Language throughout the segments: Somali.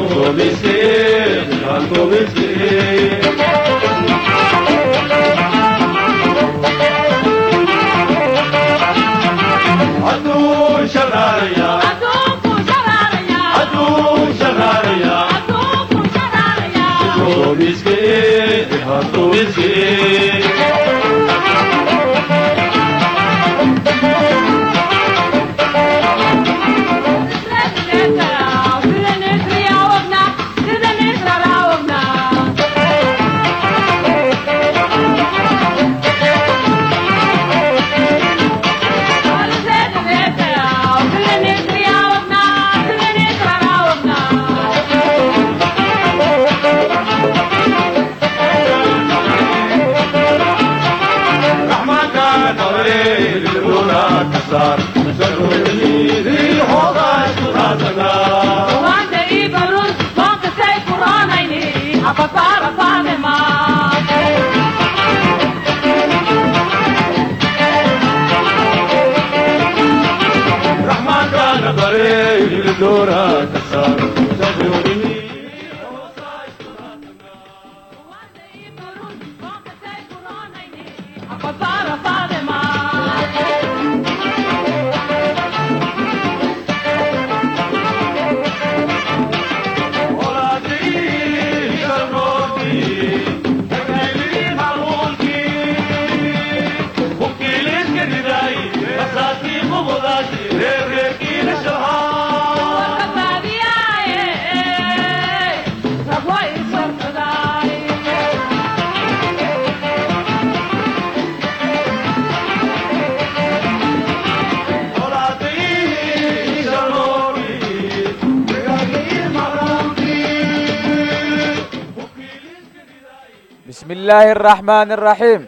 بسم الله الرحمن الرحيم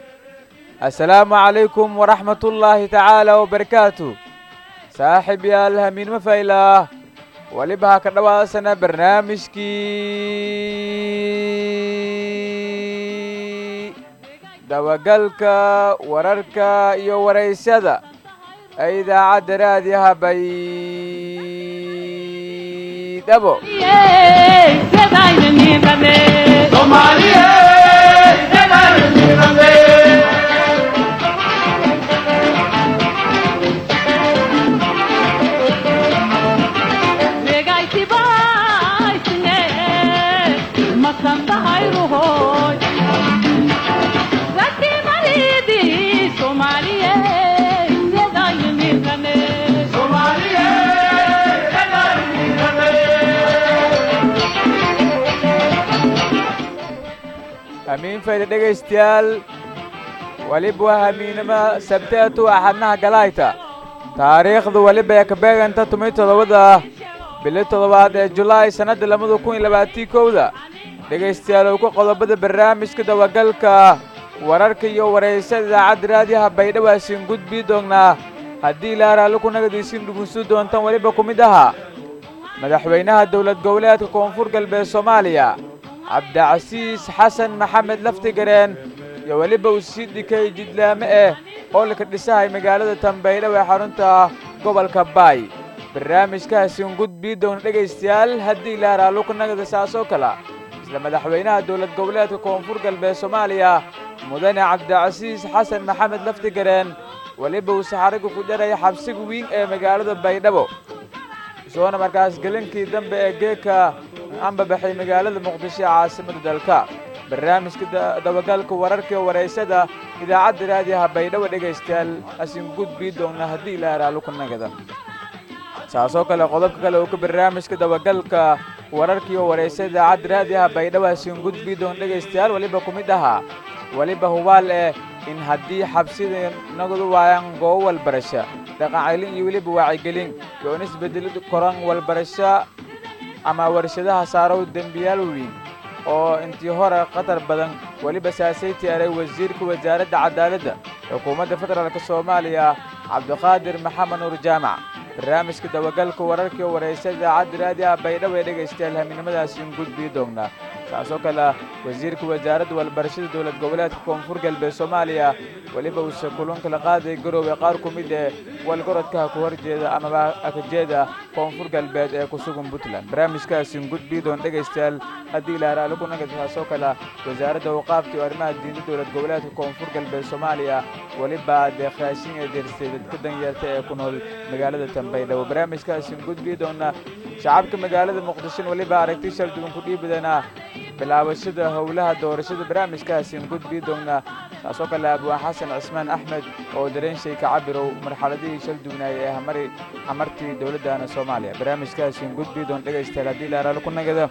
السلام عليكم ورحمة الله تعالى وبركاته saaxib yaal hamiin ma faylaah weliba ha ka dhowaasana barnaamijkii dabagalka wararka iyo waraysyada ee idaacadda raadiyaha baydhabo hamiin fayda dhegaystayaal weliba waa hamiinima sabteetu axadnaha galayta taariikhdu weliba ee ka beeganta tumiy toddobada bili toddobaad ee julaay sannadda labada kun iyo labaatii kowda dhegaystayaal owka qodobada barnaamijka dabagalka wararka iyo waraysada idaacadda raadiyaha baydhabo asiin gudbii doonnaa haddii ilaa raalli ku nagadiisin dhugunsu doontan weliba ku mid ahaa madaxweynaha dowlad goboleedka koonfur galbeed soomaaliya cabdicasiis xasan maxamed laftigareen iyo weliba uu sii dhikay jidlaame eh oo laka dhisahay magaalada tambaydhabo ee xarunta gobolka baay barnaamijkaasiin gudbii doona dhegaystayaal haddii ilaa raalli ku nagada saasoo kala isla madaxweynaha dowlad goboleedka koonfur galbeed soomaaliya mudane cabdicasiis xasan maxamed laftigareen weliba uu saxariga ku dharaya xabsiga wiin ee magaalada baydhabo isoona markaas gelinkii dambe ee geeka anbabaxay magaalada muqdisho ee caasimada dalka barnaamijka dabagalka wararka iyo waraysada idaacadda raadiyaha baydhabo dhegaystayaal asin gudbii doonna haddii ilaa raalli ku nagada saasoo kale qodobka kale uu ka barnaamijka dabagalka wararka iyo waraysada idaacadda raadiyaha baydhabo asin gudbii doon dhegaystayaal weliba ku mid ahaa weliba hubaal eh in haddii xabsida nagadu waayaan goobo walbarasha dhaqancelin iyo weliba waacigelin iyo in isbedeli koran walbarasho ama warshadaha saarow dembiyaal weyn oo intii hore khatar badan weliba saasay tiyaaray wasiirka wasaaradda cadaaladda xukuumadda federaalk soomaaliya cabdiqaadir maxamed nuur jaamac barnaamijka dabagalka wararkii waraysada idaacadda raadiyaha baydhabo ee dhegaystayaal haminimadaasiin gudbii doonnaa kaasoo kale wasiirka wasaaradda walbarashada dowlad goboleedka koonfur galbeed soomaaliya weliba uuse kulanka la qaaday garoowe qaar ku mid ee walgorodkaha ku horjeeda amaba akajeeda koonfur galbeed ee ku sugan puntland barnaamijkaasi gudbiidoon dhegaystayaal haddii ilaaraale ku nagad kaasoo kale wasaaradda awqaafta iyo arrimaha diinta dowlad goboleedka koonfur galbeed soomaaliya weliba deeqraashin ee deersay dadka danyeerta ee ku nool magaalada tambaydhabo barnaamijkaasi gudbiidoona shacabka magaalada muqdishon weliba aragti shal duwan ku dhiibadana bilaabashada howlaha doorashada barnaamijkaasi gudbiidoona kaasoo kale abwaan xasan cismaan axmed oo dareenshay ka cabirow marxaladihii shal duwnaayay ee hamari hamartii dowladdana soomaaliya barnaamijkaasi gudbiidoon dhegaystayaal haddii ilaaraale ku nagada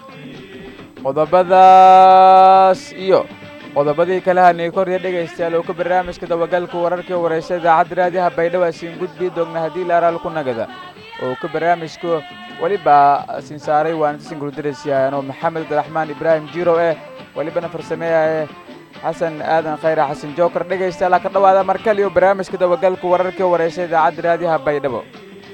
qodobadaas iyo qodobadii kale hanay korya dhegaystayaal oo ka barnaamijka dabagalka wararkii wareysa idaacadda raadiyaha baydhabo asiin gudbii doogna haddii laaraal ku nagada oo ka barnaamijka weliba siin saaray waantisin guldarasyahanoo maxamed abdiraxmaan ibraahim jiro eh welibana farsameeyae xasan aadan khayra xasan jookar dhegaystayaal ha ka dhawaada markale iyo barnaamijka dabagalka wararkii wareysa idaacadda raadiyaha baydhabo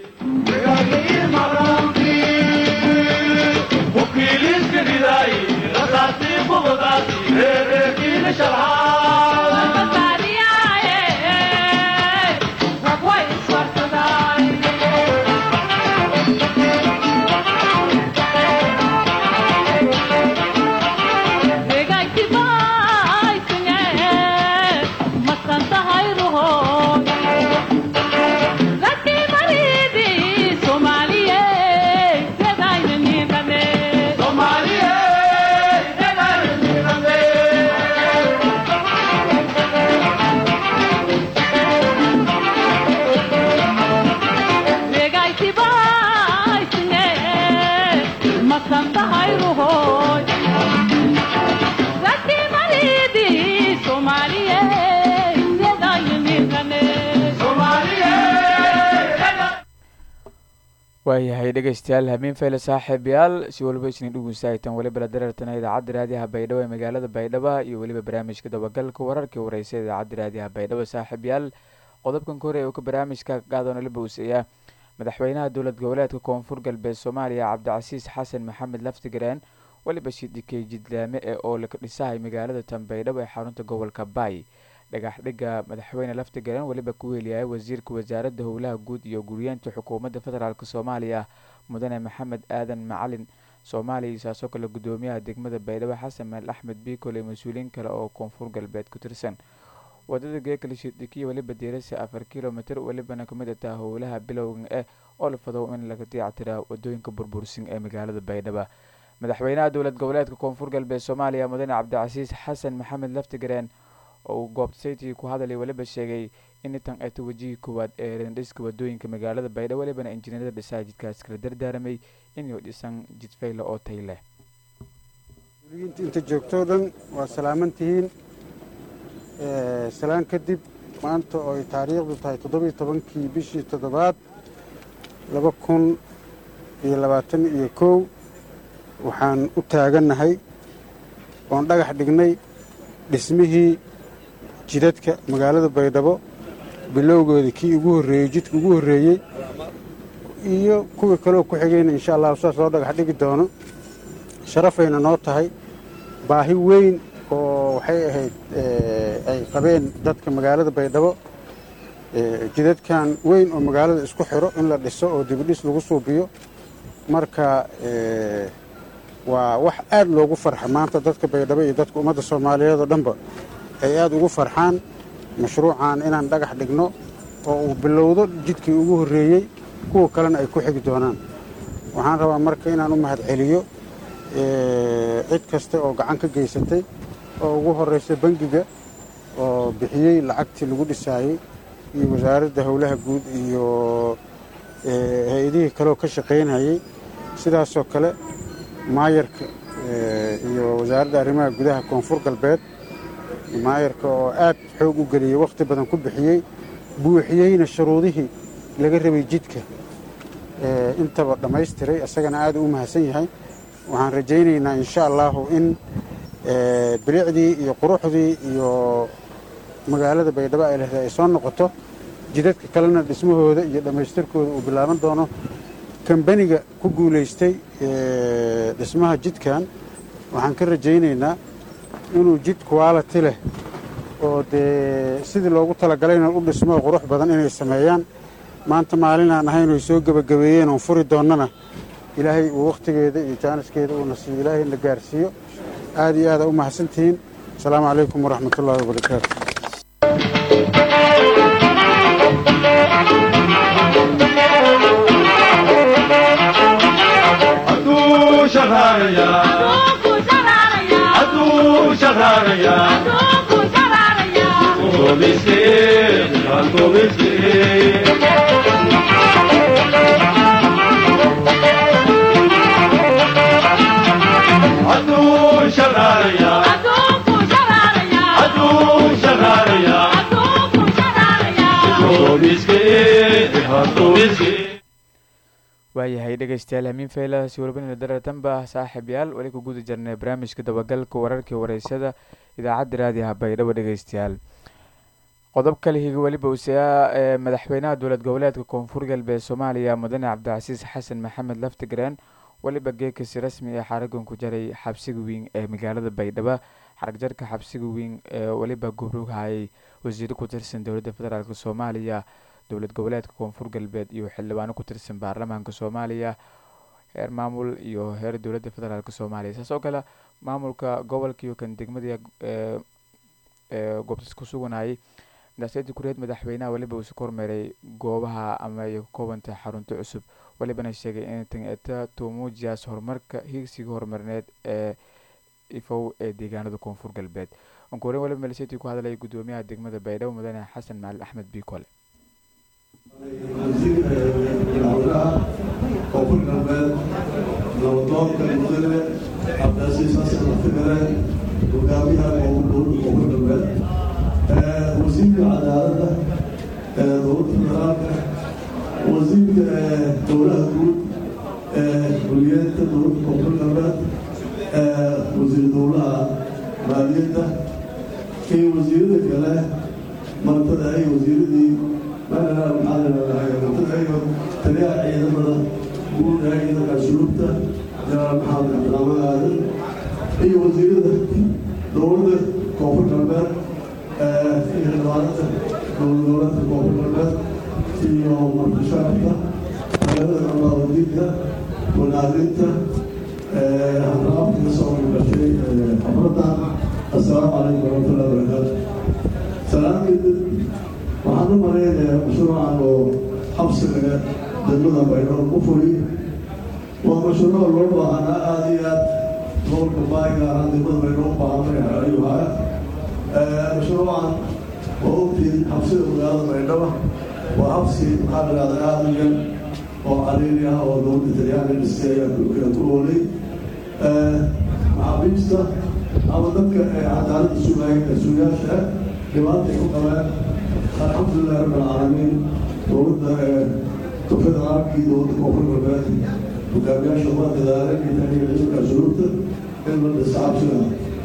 waayahay dhegaystayaal hamiin feyle saaxiibayaal si waliba isnin dhugunsahaytan weliba la dareertana idaacadda raadiyaha baydhabo ee magaalada baydhabo iyo weliba barnaamijka dabagalka wararkii wareysa idaacadda raadiyaha baydhabo saaxiibayaal qodobkan hore ee uu ka barnaamijka qaadoona la bowseeyaa madaxweynaha dowlad goboleedka koonfur galbeed soomaaliya cabdicasiis xasan maxamed laftigareen weliba shidikey jidlaame ee oo laka dhisahay magaalada tanbaydhabo ee xarunta gobolka baay dhagaxdhiga madaxweyne laftigaran weliba ku weeliyay wasiirka wasaaradda howlaha guud iyo guryeenta xukuumadda federaalk soomaaliya mudane maxamed aadan macalin soomaaliya saasoo kale gudoomiyaha degmada baydhabo xasan meel axmed biikole mas-uuliyiin kale oo koonfur galbeed ku tirsan wadada geekale shidikiya weliba diirasa afar kilomitr welibana kamid ataa howlaha bilowga eh oo la fadow in laga diyaactiraa wadooyinka burbursin ee magaalada baydhabo madaxweynaha dowlad goboleedka koonfur galbeed soomaaliya mudane cabdicasiis xasan maxamed laftigareen oo uu goobta saytii ku hadalay weliba sheegay in intan ay ta wajihii koowaad ee rendhiska wadooyinka magaalada baydhabo welibana injineerada dhisaha jidkaas kala dardaaramay inuu dhisan jidfayla oo tay leh muliyiinta inta joogtoo dhan waa salaaman tihiin salaan kadib maanta oo ay taariikhdu tahay toddobiyo tobankii bishii toddobaad laba kun iyo labaatan iyo kow waxaan u taagannahay oon dhagax dhignay dhismihii jidadka magaalada baydhabo bilowgeeda kii ugu horreeyey jidka ugu horreeyey iyo kuwii kaleo ku xigayna insha allahu saas loo dhagax dhigi doono sharafayna noo tahay baahi weyn oo waxay ahayd ay qabeen dadka magaalada baydhabo jidadkan weyn oo magaalada isku xiro in la dhiso oo dibidhis lagu suubiyo marka waa wax aad loogu farxa maanta dadka baydhabo iyo dadka ummadda soomaaliyeed oo dhanba ay aad ugu farxaan mashruucan inaan dhagax dhigno oo uu bilowdo jidkii ugu horreeyey kuwa kalena ay ku xigi doonaan waxaan rabaa marka inaan u mahad celiyo cid kasta oo gacan ka geysatay oo ugu horraysa bangiga oo bixiyey lacagtii lagu dhisaayey iyo wasaaradda howlaha guud iyo hay-adihii kaleoo ka shaqaynayey sidaasoo kale maayarka iyo wasaaradda arrimaha gudaha koonfur galbeed maayarka oo aad xoog u geliyey wakhti badan ku bixiyey buuxiyeyna shuruudihii laga rabay jidka intaba dhammaystiray isagana aad u mahadsan yahay waxaan rajaynaynaa insha allahu in bilicdii iyo quruxdii iyo magaalada baydhabo ay lehday ay soo noqoto jidadka kalena dhismahooda iyo dhammaystirkooda uu bilaaban doono kambaniga ku guulaystay dhismaha jidkan waxaan ka rajaynaynaa inuu jid quality leh oo dee sidii loogu talagalayna u dhismo qurux badan inay sameeyaan maanta maalinaan ahayn oy soo gebagabeeyeen oon furi doonnana ilaahay uu wakhtigeeda iyo jaaniskeeda uuna siiyo ilaahayna gaarsiiyo aad iyo aada u mahadsantihiin asalaamu calaykum waraxmat ullaahi wabarakaatu waayahay dhegaystayaal hamiin faylahaasi warbinina daratanba saaxiib yaal weli ku guda jirnay barnaamijka dabagalka wararkii wareysada idaacadda raadiyaha baydhabo dhegaystayaal qodob kale higa weliba useyaa ee madaxweynaha dowlad goboleedka koonfur galbeed soomaaliya mudane cabdicasiis xasan maxamed laftigreen weliba geekasi rasmi ee xaragan ku jaray xabsiga weyn ee magaalada baydhabo xaragjarka xabsiga weyn ee weliba gubrughayay wasiiro ku tirsan dowladda federaalk soomaaliya dowlad goboleedka koonfur galbeed iyo xildhibaano ku tirsan baarlamaanka soomaaliya heer maamul iyo heer dowladda federaalk soomaaliya saas oo kale maamulka gobolka iyo kan degmada ee goobtas ku suganayay daasiyadii kureed madaxweynaha weliba uusi ka hormeeray goobaha ama ay ka koobantay xarunta cusub welibana sheegay in taneta tumuujiyaas horumarka hiigsiga horumarineed ee ifow ee deegaanada koonfur galbeed onkoren waliba maliseti ku hadlaya guddoomiyaha degmada baydhabo mudane xasan macalin axmed biikole madaxweynaha koonfur galbeed nabadoonka mudane cabdicasiis xasan laftigare hogaamiyaha dowladda koonfur galbeed wasiirka cadaaladda dowladda federaalka wasiirka dowlaha guud guriyeedka dowladda koonfur galbeed wasiir dowlaha maaliyadda iyo wasiirada kale martada ay wasiiradii taliyaha ciidamada guud ee ciidanka asluubta janaal maxamed cabdiraxmaan aadan iyo wasiirada dowladda koonfur galbeed iyo xildhibaanada dowlad goboleedka koonfur galbeed iyo markashaafka magaalada ambaawadiinka wanaagrinta hanraabka ka soo gashay xafladda assalaamu calaykum waraxmatullahi wabarakaatu salaam kadib waxaan u malaynayaa mashruucan oo xabsiga degmada baydhabo ku fuli waa mashruuc loo baahanaa aada iyo aad gobolka baayiga ahaan degmada baydhabo u baahanay ayuu haya mashruucan waa ogtiin xabsida magaalada baydhabo waa xabsi maxaa la dhahdaa aada u yar oo cariiri ah oo dowladda talyaani dhistay ayaa ku oolay maxaabiista ama dadka cadaaladda sugaaya sugayaasha ah dhibaata ay ku qabeen alxamdulilahi rabbi alcaalamiin dowladda federaalkii dowladda koonfur galbeed hogaamiyaasha waa dadaalay iyo ciidanka asluubta in la dhisa xabsiga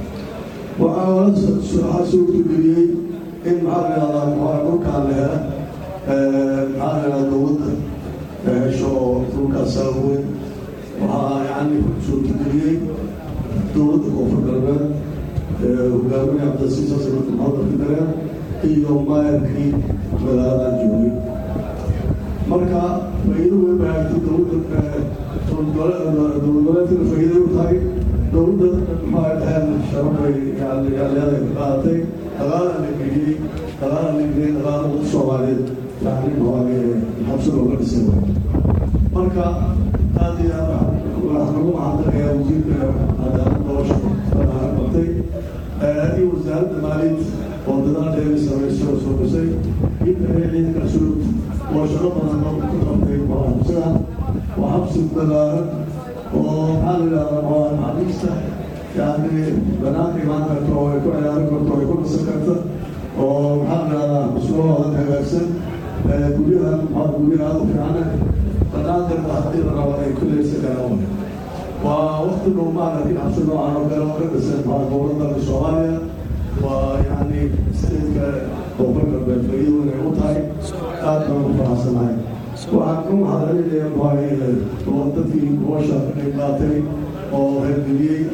waxaa suurtageliyey in maxaa la yidhahdaa maxaa dhulkaan la hela maxaa la yidhahdaa dowladda hesho oo dhulkaas weyn waxaa yacni suurtageliyey dowladda koonfur galbeed hogaamiye cabdilasiis xasan maxamed fidareen iyo maayarkii magaaladan joogay marka faa'iido way bahaagtay dowladda dowladgoboleedkana faa'iiday u tahay dowladda maxaa dhaheen sharafay leeday ka qaadatay dagaala la geliyey dagaala la geliyey dagaala ugu soomaaliyeed yani maxaa xabsi looga dhisay marka aad iyo aad waxaan ugu mahadnaqayaa wasiirka cadaaladda oo shaqo qabtay iyo wasaaradda maaliyadda oo dadaal dheeri samayso oo soo dhisay inta ay ciidanka asluub oo shaqo badan oo ku qabtay xabsida waa xabsi balaaran oo maxaa la yidhahdaa waa maxaabiista yani banaanka imaan karta oo ay ku ciyaaran karto ay ku dhisan karta oo maxaa la yidhahdaa musqulahooda hagaagsan guryaha maxaa guryaha aada u fiicana banaankarta haddii la rabo ay ku leysan karaan waa waqti dhow maaragtay xabsi noocan oo kale oo ka dhisan maxaa dowladda soomaaliya waa yani stateska koonfur galbeed faa'iido weyn ay u tahay aad baan u faraxsanahay waxaan ku mahadcelinaya maxaa dadkii howsha ka qayb qaatay oo reergeliyey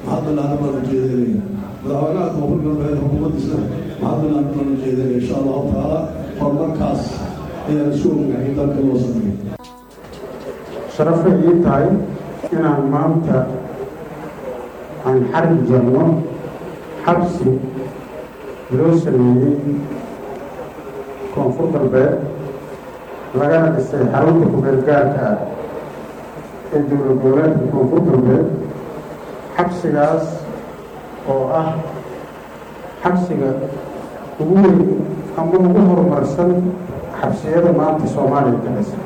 maxaa ballaaran baan ujeedinaya madaxweynaha koonfur galbeed xukuumaddiisna maxaa ballaaran baan ujeedinaya insha allahu tacaala horumarkaas ayaan isu ognahay in dalka loo sameeyo sharafay ii tahay inaan maanta aan xarig jarno xabsi loo sameeyey koonfur galbeed lagana dhisay xarunta ku-meelgaarka ah ee dowlad goboleedka koonfur galbeed xabsigaas oo ah xabsiga ugu weyn ama ugu horumarsan xabsiyada maanta soomaaliya ka dhisan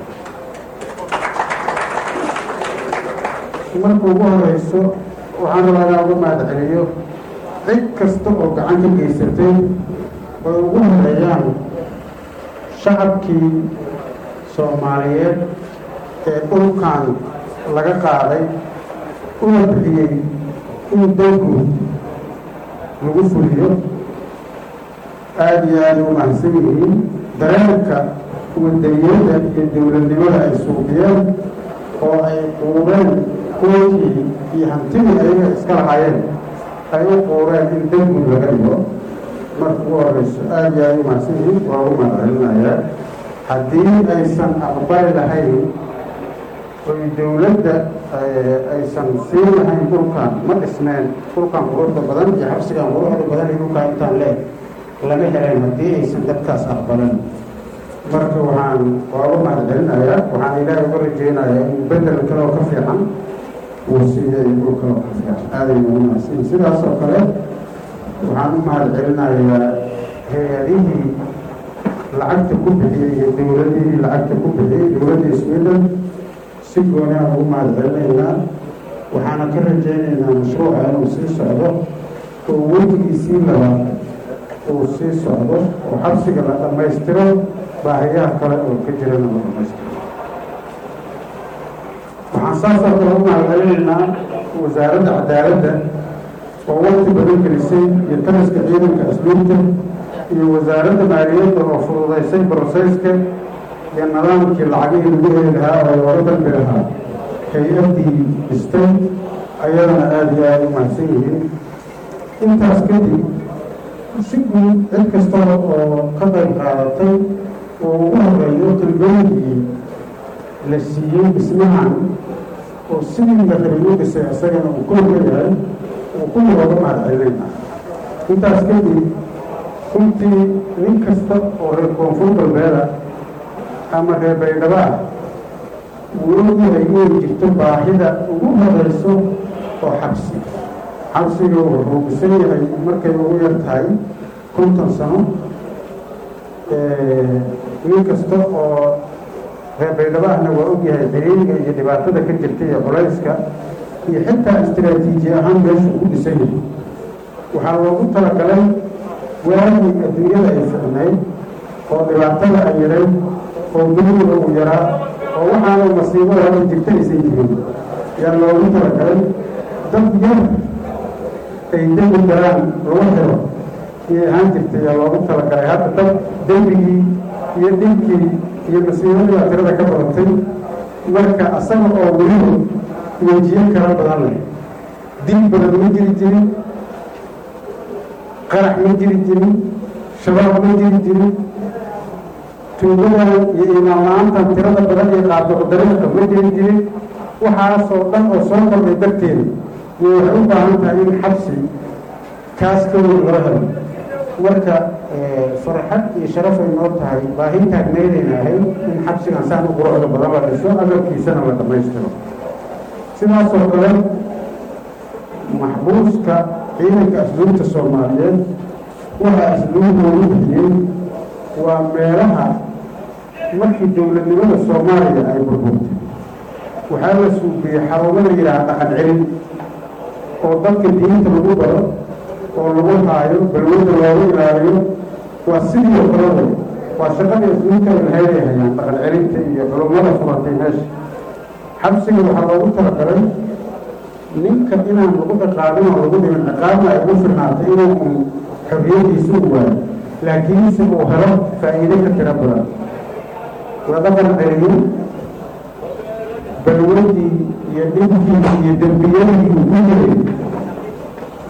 marka ugu horeyso waxaan rabaa uga mahad celiyo cid kasta oo gacan ka geysatay oy ugu horeeyaan shacabkii soomaaliyeed ee dhulkan laga qaaday una bixiyey in dalguud lagu fuliyo aada iyo aada u mahadsan yihiin dareenka wadaniyada iyo dowladnimada ay suuqiyeen oo ay quureen kookii iyo hantidii ayaga iska lahaayeen ay u quureen in dalguud laga dhigo marka ugu horeyso aada iyo aada u mahadsan yihiin waa ugu mahadcelinayaa haddii aysan aqbali lahayn oy dowladda aysan siin lahayn dhulkan ma dhisneen dhulkan quruxda badan iyo xabsigan quruxda badan iyo dhulkaan intaan leeg lama helayn haddii aysan dadkaas aqbalan marka waxaan waa uga mahadcelinayaa waxaan ilaahay uga rajeynayaa in bedel kale oo ka fiican uu siiya iyo dhul kale oo ka fiican aadayna ugu mahadsanyihin sidaas oo kale waxaan u mahadcelinayaa hay-adihii lacagta ku bixiyey iyo dowladihii lacagta ku bixiyey dowladda sweden si gooni aan ugu mahadcelinaynaa waxaana ka rajaynaynaa mashruuca inuu sii socdo oo wejigiisii labaad uu sii socdo oo xabsiga la dhammaystiro baahiyaha kale oo ka jirana la dhammaystiro waxaan saasoo kale u mahadcelinaynaa wasaaradda cadaaladda oo waqti badan gelisay iyo taliska ciidanka asluubta iyo wasaaradda maaliyadda oo fududaysay broseyska iyo nidaamkii lacagihii lagu heli lahaa oo looga dalbi lahaa hay-addii dhistay ayadana aada iyo aada u mahadsan yihiin intaas kadib si guud cid kasta oo ka qayb qaadatay oo ugu horeeyo talbooyinkii la siiyey dhismahan oo sidii la rabay u dhisay isagana uu koor ka yahay uu kulli looga mahadcelinayna intaas kadib runtii nin kasta oo reer koonfur galbeeda ama reer baydhabo ah wuu ogyahay inay jirto baahida ugu horeyso oo xabsi xabsiga wuxuu bisan yahay markay ugu yar tahay konton sano nin kasta oo reer baydhabo ahna waa ogyahay xiriiriga iyo dhibaatada ka jirta iyo culayska iyo xitaa istiraatiiji ahaan meeshu ku dhisan yahay waxaa loogu talagalay waagii adduunyada ay ficnayd oo dhibaatada ay yarayd oo duniga uu yaraa oo waxaana masiibada hadda jirta aysan jirin yaa loogu talagalay dad yar ay dembi galaan lagu xiro iyay ahaan jirtay yaa loogu talagalay hadda dad dembigii iyo dhibkii iyo masiibadii baa tirada ka badatay marka asaga oo weliba wejiyo kala badan leh dil badan ma jiri jirin qarax ma jiri jirin shabaab ma jiri jirin tuugadan iyo imaanla-aantan tirada badan iyo qaabdocdariiqa ma jiri jirin waxaasoo dhan oo soo kordhay darteeda iyo waxay u baahan tahay in xabsi kaas ka weyn loo helo marka farxad iyo sharaf ay noo tahay baahi taagnaydayna ahayd in xabsigan saan u quruxda badan la dhiso agabkiisana la dhammaystiro sidaasoo kale maxbuuska ciidanka asluubta soomaaliyeed waxa asluubdoodu bixiyey waa meelaha markii dowladnimada soomaaliya ay burburtay waxaa la suubiyey xarumo la yidhaha dhaqan celin oo dadka diinta lagu baro oo lagu haayo balwada loogu ilaaliyo waa sidii oo kale way waa shaqadii asluubta ay lahayd ay hayaan dhaqan celinta iyo culummada furatay meesha xabsiga waxaa loogu talagalay ninka inaan lagu ciqaabin oo lagu dhimin ciqaabna ay ugu firnaatay inuu un xorriyadiisu u waayo laakiinse uu helo faa'iide ka tiro badan la dhaqan celiyo balwadii iyo dhibkii iyo dembiyadii uu ku jiray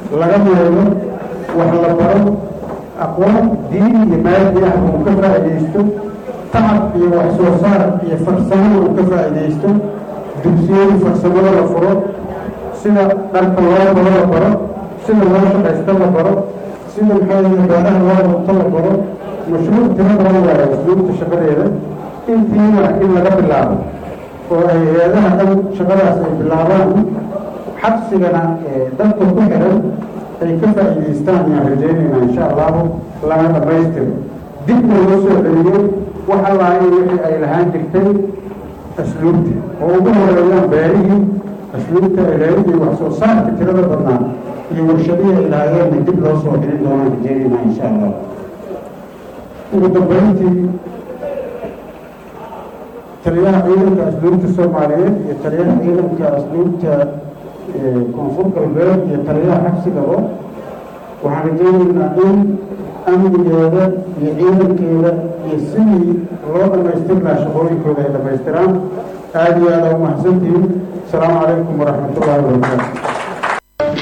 laga meelo wax la baro aqoon diin iyo maadi ah uu ka faa'iidaysto tacab iyo wax soo saar iyo farsamada uu ka faa'iidaysto dugsiyada farsamada la furo sida dharka loo baro la baro sida loo shaqaysta la baro sida maxaa beeraha loo runto la baro mashruuc tiro badan waayo asluubta shaqadeeda intiina in laga bilaabo oo ay hay-adaha dhan shaqadaas ay bilaabaan xabsigana dadka ku xiran ay ka faa'iidaystaan ayaan rajaynaynaa insha allahu lana dhammaystiro dibna loo soo celiyo wax allaaya wixii ay lahaan jirtay asluubta oo ugu horeeyaan beerihii asluubta ilaalinta iyo wax soo saarka tirada badnaa iyo warshadihii ay lahaayeenna dib loo soo celin doonaan rajaynaynaa insha allah ugu dambayntii taliyaha ciidanka asluubta soomaaliyeed iyo taliyaha ciidanka asluubta koonfur galbeed iyo taliyaha xabsigaba waxaan rajaynaynaa in amnigeeda iyo ciidankeeda iyo sidii loo dhammaystir lahaa shaqooyinkooda ay dhammaystiraan aada iyo aada u mahadsantihiin asalaamu calaykum waraxmat ullahi wabarakaatu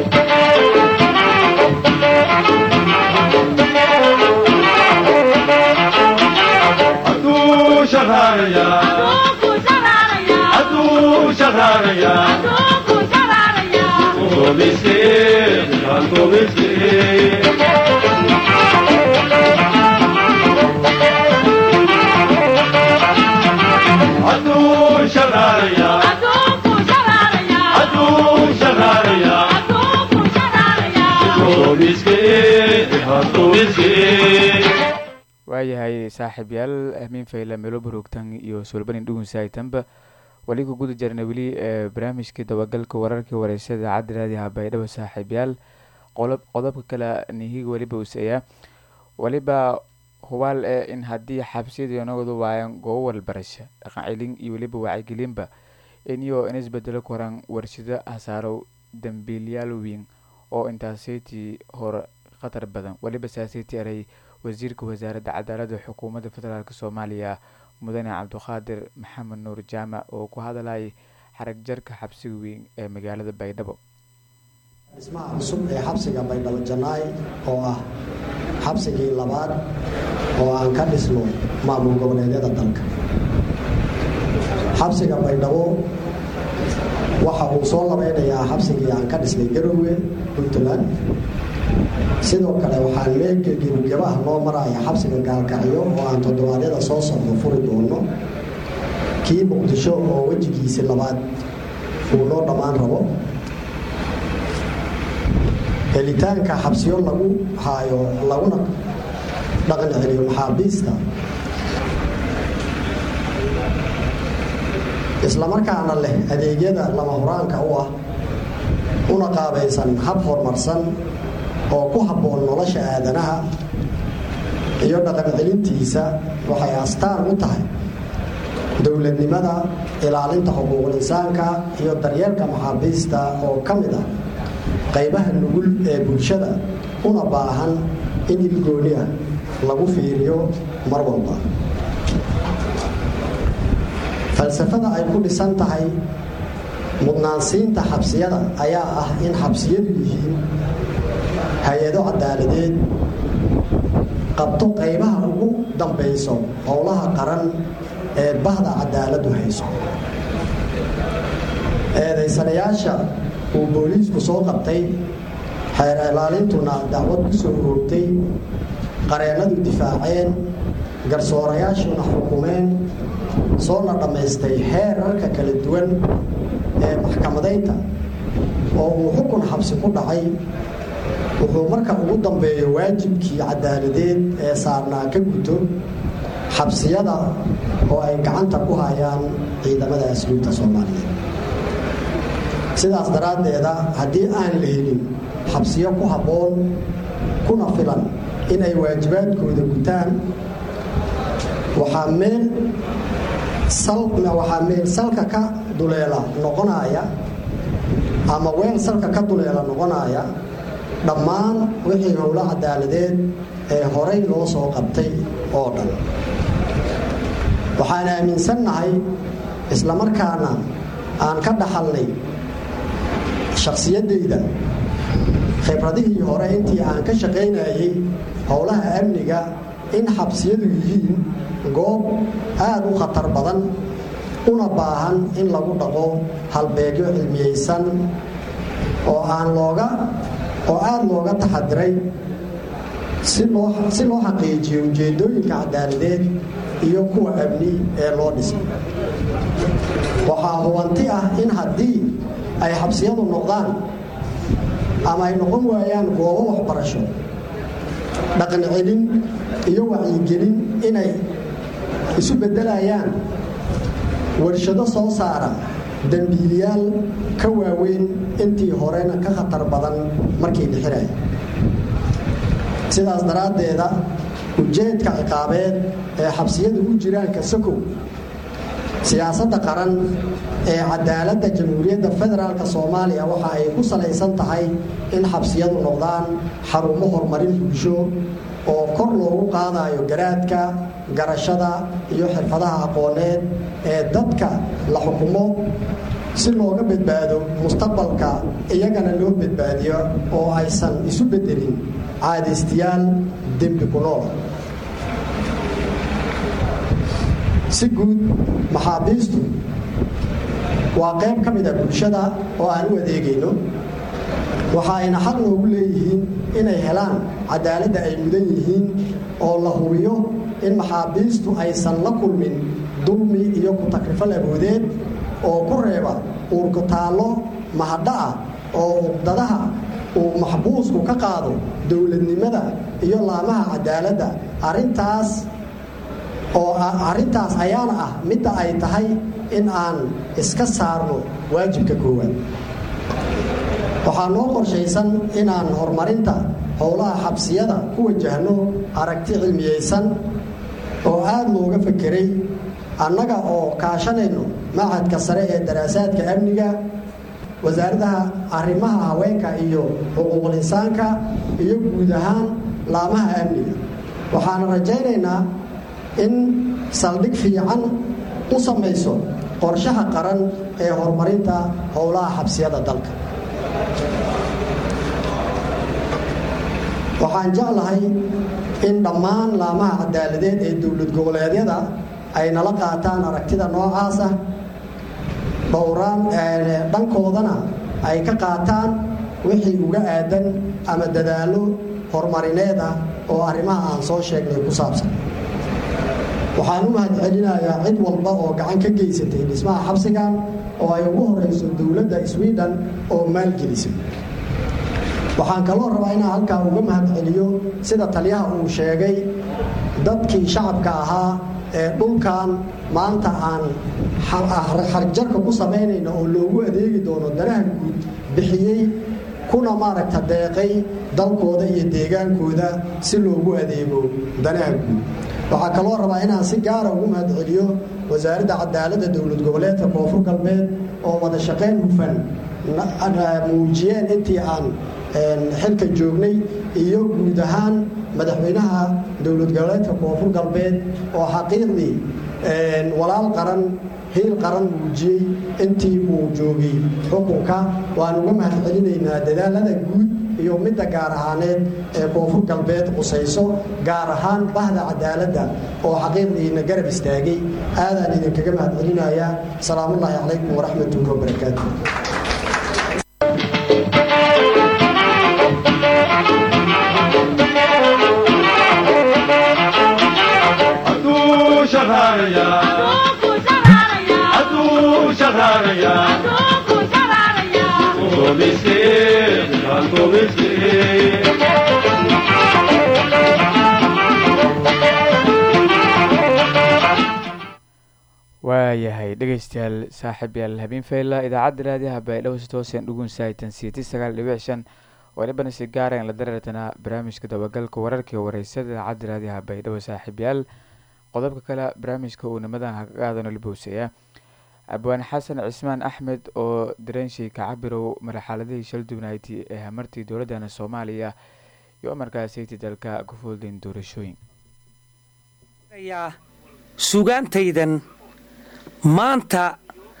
waayahay saaxiibyaal amiin fayla melo baroogtan iyo sulbanin dhugunsaatanba wali ku guda jirna weli barnaamijkii dabagalka wararkii wareysada idaacadda raadiha baydhabo saaxiibyaal qodob qodobka kale nihiga weliba useeyaa weliba hubaal ee in haddii xabsiyada nagadu waayan goobo walbarasha dhaqan celin iyo weliba wacyigelinba iniyo in isbedelo koran warshado hasaarow dambiilyaal weyn oo intaasaytii hore khatar badan weliba saasaytii eray wasiirka wasaaradda cadaaladda xukuumadda federaalk soomaaliya mudane cabdiqaadir maxamed nuur jaamac oo ku hadlayay xarag jarka xabsiga weyn ee magaalada baydhabo dhismaha cusub ee xabsiga baydhabo janaay oo ah xabsigii labaad oo aan ka dhisno maamul goboleedyada dalka xabsiga baydhabo waxa uu soo labeynayaa xabsigii aan ka dhisnay garowe puntland sidoo kale waxaan meelka gebagabaha noo maraya xabsiga gaalkacyo oo aan toddobaadyada soo socdo furi doono kii muqdisho oo wejigiisi labaad uu noo dhammaan rabo helitaanka xabsiyo lagu haayo laguna dhaqan celiyo maxaabiista islamarkaana leh adeegyada lama huraanka u ah una qaabaysan hab horumarsan oo ku habboon nolosha aadanaha iyo dhaqan celintiisa waxay astaan u tahay dowladnimada ilaalinta xuquuqul insaanka iyo daryeelka maxaabiista oo ka mid ah qaybaha nugul ee bulshada una baahan in ilgooni ah lagu fiiriyo mar walba falsafada ay ku dhisan tahay mudnaansiinta xabsiyada ayaa ah in xabsiyadu yihiin hay-ado cadaaladeed qabto qaybaha ugu dambayso howlaha qaran ee bahda cadaaladdu hayso eedaysanayaasha uu booliisku soo qabtay xeer ilaalintuna dacwad ku soo roogtay qareennadu difaaceen garsoorayaashuna xukumeen soona dhammaystay heerarka kala duwan ee maxkamadaynta oo uu xukun xabsi ku dhacay wuxuu marka ugu dambeeyo waajibkii cadaaladeed ee saarnaa ka guto xabsiyada oo ay gacanta ku hayaan ciidamada asluubta soomaaliyeed sidaas daraaddeeda haddii aan la helin xabsiyo ku habboon kuna filan inay waajibaadkooda gutaan waxaa meel waxaa meel salka ka duleela noqonaya ama weel salka ka duleela noqonaya dhammaan wixii howlo cadaaladeed ee horay loo soo qabtay oo dhan waxaan aaminsannahay islamarkaana aan ka dhaxalnay shakhsiyaddayda khibradihii hore intii aan ka shaqaynayay howlaha amniga in xabsiyadu yihiin goob aada u khatar badan una baahan in lagu dhaqo halbeegyo cilmiyeysan oo aan looga oo aada looga taxadiray si loo si loo xaqiijiyo ujeedooyinka cadaaladeed iyo kuwa amni ee loo dhisay waxaa hubanti ah in haddii ay xabsiyadu noqdaan ama ay noqon waayaan goobo waxbarasho dhaqan celin iyo wacyigelin inay isu beddelayaan warshado soo saara dembiiliyaal ka waaweyn intii horena ka khatar badan markii dhixinaya sidaas daraaddeeda ujeedka ciqaabeed ee xabsiyadu u jiraan kasakow siyaasadda qaran ee cadaaladda jamhuuriyadda federaalk soomaaliya waxa ay ku salaysan tahay in xabsiyadu noqdaan xarumo horumarin bulsho oo kor loogu qaadayo garaadka garashada iyo xirfadaha aqooneed ee dadka la xukumo si looga badbaado mustaqbalka iyagana loo badbaadiyo oo aysan isu bedelin caadaystayaal dembi ku nool si guud maxaabiistu waa qayb ka mid a bulshada oo aan u adeegayno waxa ayna xaq noogu leeyihiin inay helaan cadaaladda ay mudan yihiin oo la hubiyo in maxaabiistu aysan la kulmin dulmi iyo ku-takrifal aboodeed oo ku reeba uurkutaallo mahadha ah oo uqdadaha uu maxbuusku ka qaado dowladnimada iyo laamaha cadaaladda arintaas oo arrintaas ayaana ah midda ay tahay in aan iska saarno waajibka koowaad waxaa noo qorshaysan inaan horumarinta howlaha xabsiyada ku wajahno aragti cilmiyeysan oo aada looga fakeray annaga oo kaashanayno machadka sare ee daraasaadka amniga wasaaradaha arrimaha haweenka iyo xuquuqul insaanka iyo guud ahaan laamaha amniga waxaana rajaynaynaa in saldhig fiican u samayso qorshaha qaran ee horumarinta howlaha xabsiyada dalka waxaan jeclahay in dhammaan laamaha cadaaladeed ee dowlad goboleedyada ay nala qaataan aragtida noocaas ah dhowraan dhankoodana ay ka qaataan wixii uga aadan ama dadaallo horumarineed ah oo arrimaha aan soo sheegnay ku saabsan waxaan u mahadcelinayaa cid walba oo gacan ka geysatay dhismaha xabsigan oo ay ugu horeyso dowladda sweden oo maalgelisay waxaan kaloo rabaa inaan halkaa uga mahadceliyo sida taliyaha uu sheegay dadkii shacabka ahaa ee dhulkan maanta aan xarjarka ku samaynayno oo loogu adeegi doono danaha guud bixiyey kuna maaragta deeqay dalkooda iyo deegaankooda si loogu adeego danaha guud waxaa kaloo rabaa inaan si gaara ugu mahadceliyo wasaaradda cadaaladda dowlad goboleedka koonfur galbeed oo wada shaqayn hufan muujiyeen intii aan xilka joognay iyo guud ahaan madaxweynaha dowlad goboleedka koonfur galbeed oo xaqiiqdii walaal qaran hiil qaran muujiyey intii uu joogay xukunka waan uga mahadcelinaynaa dadaalada guud iyo midda gaar ahaaneed ee koonfur galbeed qusayso gaar ahaan bahda cadaaladda oo xaqiiqdiina garab istaagay aadaan idinkaga mahadcelinayaa salaamullaahi calaykum waraxmatullahi wabarakaatu waayahay dhegeystayaal saaxiib yaal habeen fayla idaacadda raadiyaha baydhabo si toosan dhugun saaitan siiti sagaal dhibic shan walibana si gaarayn la dareertanaa barnaamijka dabagalka wararkii wareysada idaacadda raadiyaha baydhabo saaxiib yaal qodobka kale barnaamijka uu nimadan haqaadano libowsaya abwaan xasan cismaan axmed oo dareenshii kacabirow marxaladihii shaldubnayti ee hamartii dowladana soomaaliya iyo markaasaytii dalka ku fuuldayn doorashooyin sugaantaydan maanta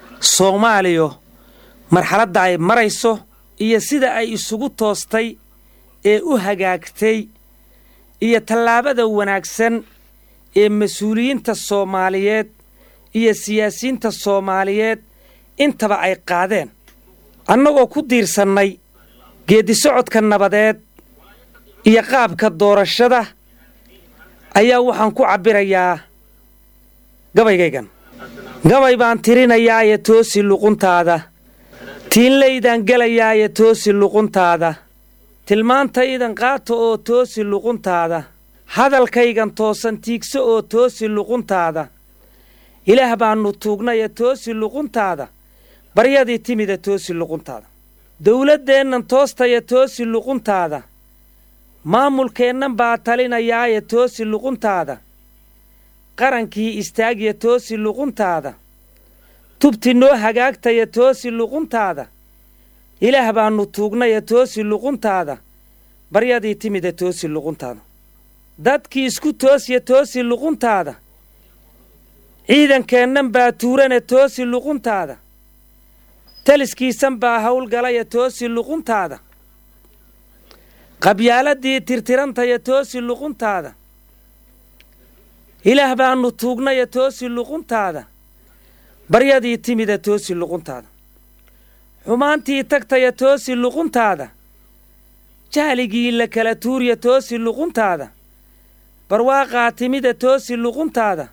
soomaaliya marxaladda ay marayso iyo sida ay isugu toostay ee u hagaagtay iyo tallaabada wanaagsan ee mas-uuliyiinta soomaaliyeed iyo siyaasiyiinta soomaaliyeed intaba ay qaadeen annagoo ku diirsannay geeddisocodka nabadeed iyo qaabka doorashada ayaa waxaan ku cabbirayaa gabaygaygan gabay baan tirinayaaye toosi luquntaada tiinlaydaan gelayaaye toosi luquntaada tilmaantaydan qaata oo toosi luquntaada hadalkaygan toosan tiigso oo toosi luquntaada ilaah baannu tuugnaye toosi luquntaada baryadii timida toosi luquntaada dawladdeennan toostaya toosi luquntaada maamulkeennan baa talinayaaye toosi luquntaada qarankii istaagya toosi luquntaada tubti noo hagaagtaya toosi luquntaada ilaah baannu tuugnaya toosi luquntaada baryadii timida toosi luquntaada dadkii isku toosya toosi luquntaada ciidankeennan baa tuurana toosi luquntaada taliskiisan baa howlgalaya toosi luquntaada qabyaaladii tirtirantaya toosi luquntaada ilaah baannu tuugnaya toosi luquntaada baryadii timida toosi luquntaada xumaantii tagtaya toosi luquntaada jahligii la kala tuurya toosi luquntaada barwaaqaa timida toosi luquntaada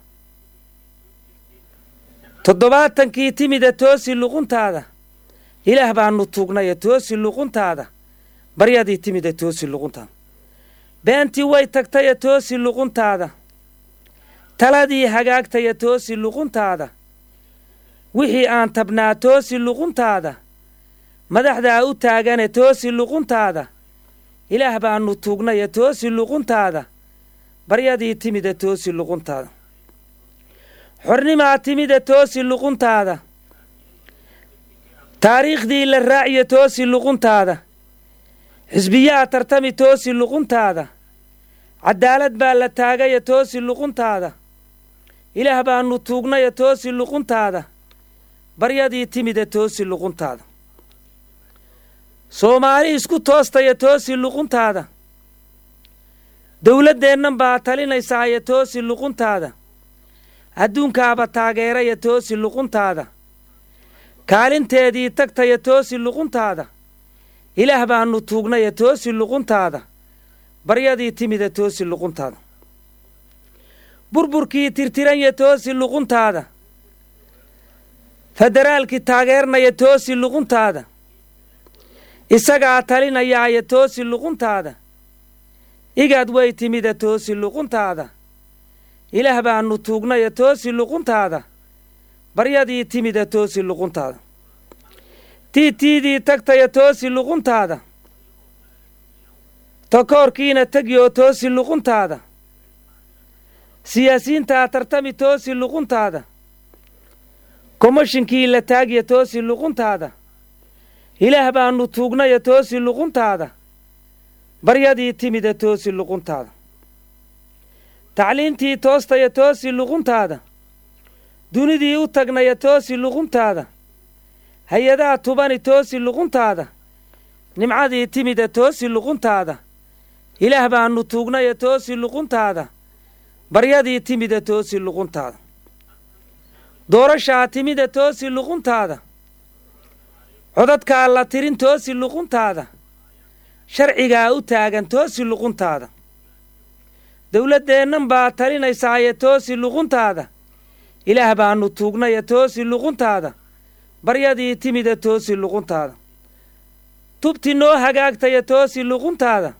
toddobaatankii timida toosi luquntaada ilaah baannu tuugnaya toosi luquntaada baryadii timida toosi luquntaada beentii way tagtaya toosi luquntaada taladii hagaagtaya toosi luquntaada wixii aan tabnaa toosi luquntaada madaxdaa u taagane toosi luquntaada ilaah baannu tuugnaya toosi luquntaada baryadii timida toosi luquntaada xornimaa timida toosi luquntaada taariikhdii la raaciya toosi luquntaada xisbiyaa tartami toosi luquntaada caddaalad baa la taagaya toosi luquntaada ilaah baannu tuugnaya toosi luquntaada baryadii timida toosi luquntaada soomaali isku toostaya toosi luquntaada dawladdeennan baa talinaysaaye toosi luquntaada adduunkaaba taageeraya toosi luquntaada kaalinteedii tagtaya toosi luquntaada ilaah baannu tuugnaya toosi luquntaada baryadii timida toosi luquntaada burburkii tirtiranya toosi luquntaada federaalkii taageernaya toosi luquntaada isagaa talinayaaye toosi luquntaada igaad way timida toosi luquntaada ilaah baannu tuugnaya toosi luquntaada baryadii timida toosi luquntaada tiitiidii tagtaya toosi luquntaada takoorkiina tegyo toosi luquntaada siyaasiyiintaa tartami toosi luquntaada komishinkii la taagya toosi luquntaada ilaah baannu tuugnaya toosi luquntaada baryadii timida toosi luquntaada tacliintii toostaya toosi luquntaada dunidii u tagnaya toosi luquntaada hay-adaha tubani toosi luquntaada nimcadii timida toosi luquntaada ilaah baannu tuugnaya toosi luquntaada baryadii timida toosi luquntaada doorashaa timida toosi luquntaada codadkaa la tirin toosi luquntaada sharcigaa u taagan toosi luquntaada dawladdeennan baa talinaysaaye toosi luquntaada ilaah baannu tuugnaya toosi luquntaada baryadii timida toosi luquntaada tubti noo hagaagtaya toosi luquntaada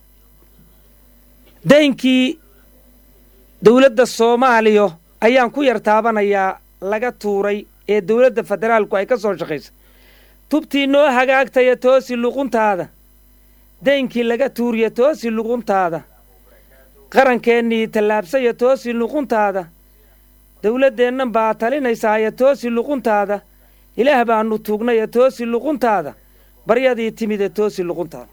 daynkii dawladda soomaaliya ayaan ku yar taabanayaa laga tuuray ee dawladda federaalku ay ka soo shaqaysa tubtii noo hagaagtaya toosi luquntaada daynkii laga tuuriya toosi luquntaada qarankeenii tallaabsaya toosi luquntaada dawladdeennan baa talinaysaaye toosi luquntaada ilaah baannu tuugnaya toosi luquntaada baryadii timida toosi luquntaada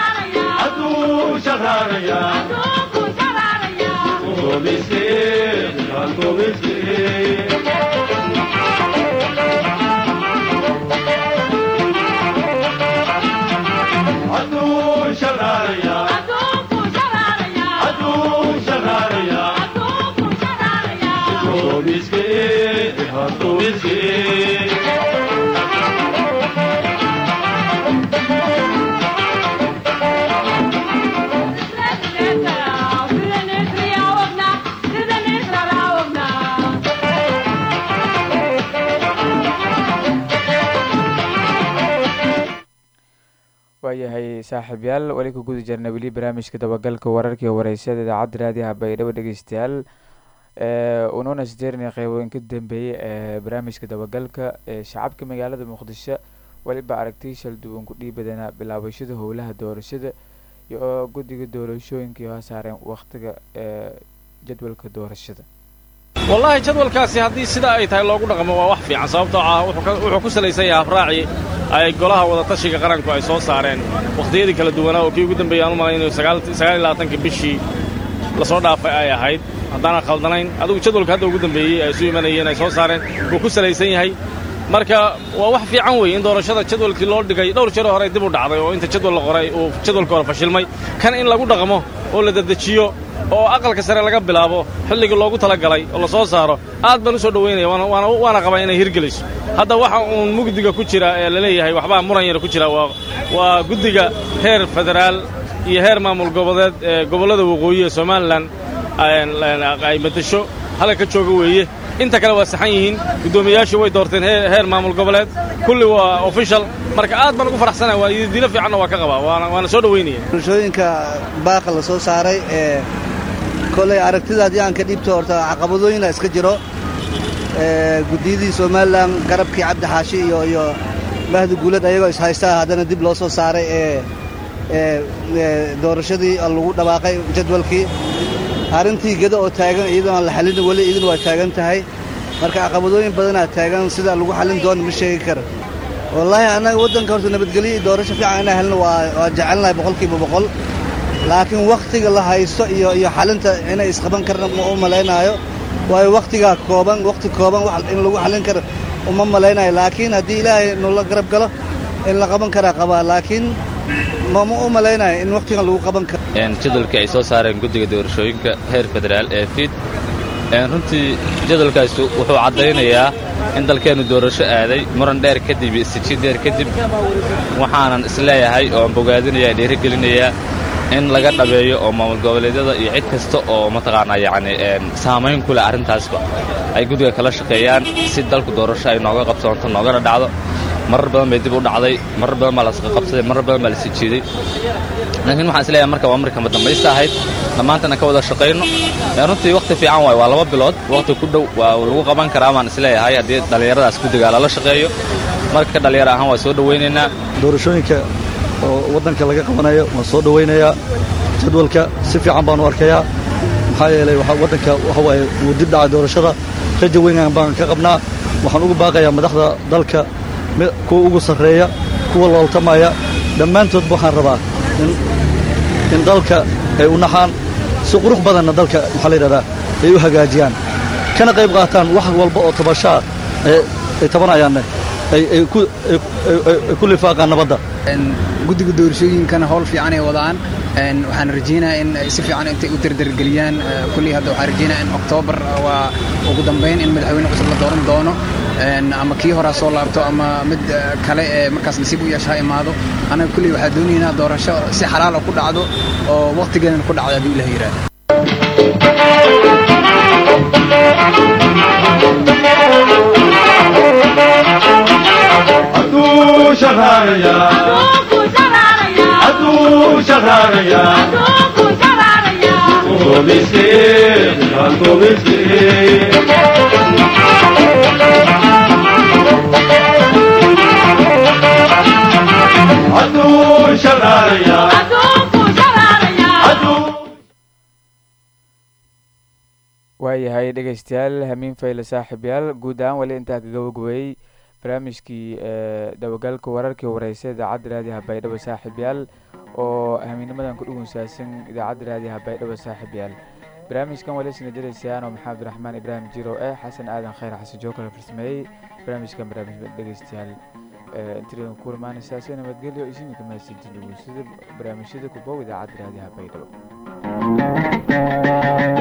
Aduu shaqaaqaya, aduu shaqaaqaya, waayahay saaxiibyaal weli ku guda jirna weli barnaamijka dabagalka wararka iyo wareysyada idaacadda raadiyaha baydhabo dhegeystayaal unuuna sideerinaya qeybooyin ka dambeeyey ee barnaamijka dabagalka ee shacabka magaalada muqdisho weliba aragtiy shal duwan ku dhiibadana bilaabashada howlaha doorashada iyo guddiga doorashooyinkai hoo saareen wakhtiga ee jadwalka doorashada wallaahi jadwalkaasi haddii sida ay tahay loogu dhaqmo waa wax fiican sababtoo ah wuxuu ku salaysan yahay habraaci ay golaha wadatashiga qaranku ay soo saareen wakhtiyadii kala duwanaa oo kii ugu dambeeyey aan u malaynayo sagaaliyolabaatanka bishii lasoo dhaafay ay ahayd haddaanan khaldanayn adigu jadwalka hadda ugu dambeeyey ay isu imanayeen ay soo saareen wuu ku salaysan yahay marka waa wax fiican weeye in doorashada jadwalkii loo dhigay dhowr jeer horey dib u dhacday oo inta jadwal la qoray uu jadwalka hore fashilmay kan in lagu dhaqmo oo la dedejiyo oo aqalka sare laga bilaabo xilligii loogu talagalay oo la soo saaro aad baan u soo dhowaynaya waana qabaa inay hirgelayso hadda waxa uun mugdiga ku jira ee la leeyahay waxbaa muran yar ku jira waa guddiga heer federaal iyo heer maamul goboleed ee gobollada waqooyi ee somalilan ay matasho halka ka jooga weeye inta kale waa saxan yihiin guddoomiyayaashii way doorteen heer maamul goboleed kulli waa official marka aad baan ugu faraxsanaya waa ididilo fiicanna waa ka qabaa waana soo dhowaynaya doorashooyinka baaqa la soo saaray ee koley aragtida haddii aan ka dhiibto horta caqabadooyina iska jiro guddiyadii somalilan garabkii cabdi xaashi iyo iyo mahdi guulad ayagoo ishaystaa haddana dib loo soo saaray ee doorashadii lagu dhawaaqay jadwalkii arrintii geda oo taagan iyadoo aan la xallin weli idin waa taagan tahay marka caqabadooyin badanaa taagan sida lagu xallin doono ma sheegi kara wallaahi annaga waddanka horta nabadgelyo iyo doorasho fiican inaan helno waa waa jecelnahay boqolkiiba boqol laakiin wakhtiga la haysto iyo iyo xalinta inay isqaban karna ma u malaynaayo waayo wakhtigaa kooban wakhti kooban wax in lagu xallin karo uma malaynayo laakiin haddii ilaahay nula garab galo in la qaban karaa qabaa laakiin mama u malaynayo in wakhtigan lagu qaban karo jadwalkii ay soo saareen guddiga doorashooyinka heer federaal ee fiid runtii jadwalkaas wuxuu caddaynayaa in dalkeennu doorasho aaday muran dheer kadib iyo istijid dheer kadib waxaanan isleeyahay ooan bogaadinayaa dhiirigelinayaa in laga dhabeeyo oo maamul goboleedyada iyo cid kasta oo mataqaanaa yacni saamayn ku leh arrintaasba ay guddiga kala shaqeeyaan si dalku doorasho ay nooga qabsoonto noogana dhacdo marar badan bay dib u dhacday marar badan baa lasqa qabsaday marar badan baa lasi jiiday laakiin waxaan isleeyahay marka waa markama dambaysta ahayd dhammaantana ka wada shaqayno runtii wakhti fiican waay waa laba bilood wakhti ku dhow waa lagu qaban karaa baan isleeyahay haddii dhallinyaradaas guddigaa lala shaqeeyo marka dhallinyaro ahaan waa soo dhowaynaynaa doorashooyinka oo waddanka laga qabanayo waan soo dhowaynayaa jadwalka si fiican baan u arkayaa maxaa yeelay waddanka waxa waaye wuu dib dhacay doorashada raja weynaan baan ka qabnaa waxaan ugu baaqayaa madaxda dalka kuwa ugu sarreeya kuwa looltamaya dhammaantoodba waxaan rabaa in dalka ay u naxaan si qurux badanna dalka maxaa la yidhahdaa ay u hagaajiyaan kana qayb qaataan wax walba oo tabashaa ay tabanayaanne ay ku lifaaqaan nabadda guddiga doorashooyinkana howl fiican ay wadaan waxaan rajaynayaa in si fiican intay u dardargeliyaan kullii hadda waxaan rajaynayaa in oktoobar waa ugu dambayn in madaxweyne cusub la dooran doono ama kii horaa soo laabto ama mid kale ee markaas nasiib u yeesha ha imaado anaga kulley waxaa doonaynaa doorasho si xalaala ku dhacdo oo wakhtigeedana ku dhacdo hadduu ilaah yidhaahdo waayahay dhegeystayaal hamiin fayle saaxiibyaal guud ahaan weli intaa ka gabagabeeyey barnaamijkii dabagalka wararkii wareysa idaacadda raadiyaha baydhabo saaxiibyaal oo hamiinimadan ku dhugunsaasan idaacadda raadiyaha baydhabo saaxiibyaal barnaamijkan walisna jiraysaan oo maxamed raxmaan ibraahim jiro eh xasan aadan khayr xasan jookale farsameeyey barnaamijkan barnaamij dhegeystayaal intidan ku imaanaysaa si nabadgelyo isinka mahadsantiin sida barnaamijyada kubow idaacadda raadiyaha baydhabo